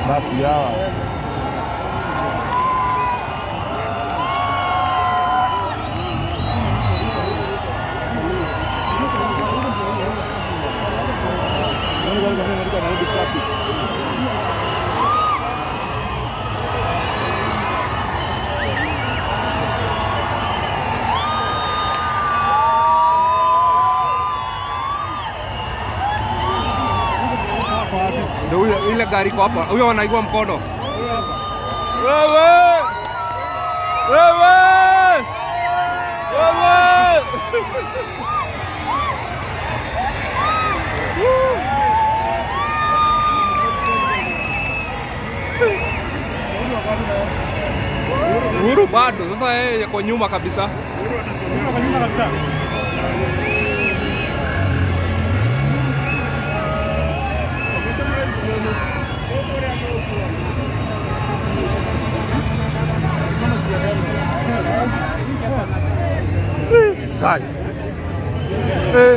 Basi hawa Ndio ile ile gari iko hapa. Huyo anaigua mkono. Wewe! Wewe! Wewe! Uhuru bado sasa yeye yuko nyuma kabisa. Kai. Eh.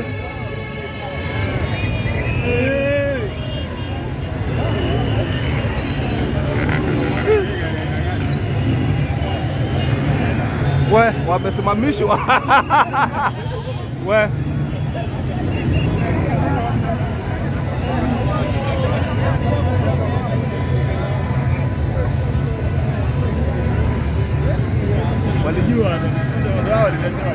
We, wamesimamishwa. We. walijua wao waliletewa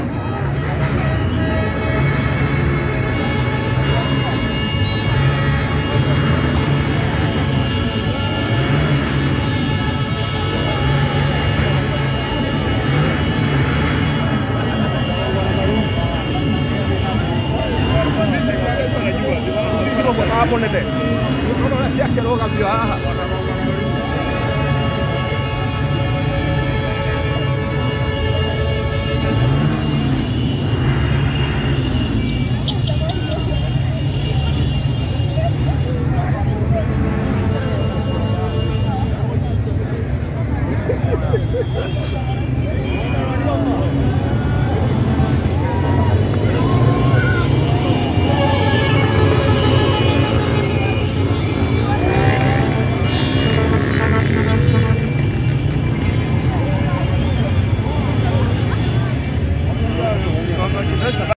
hapo nende Unaona shaka roga bio haha.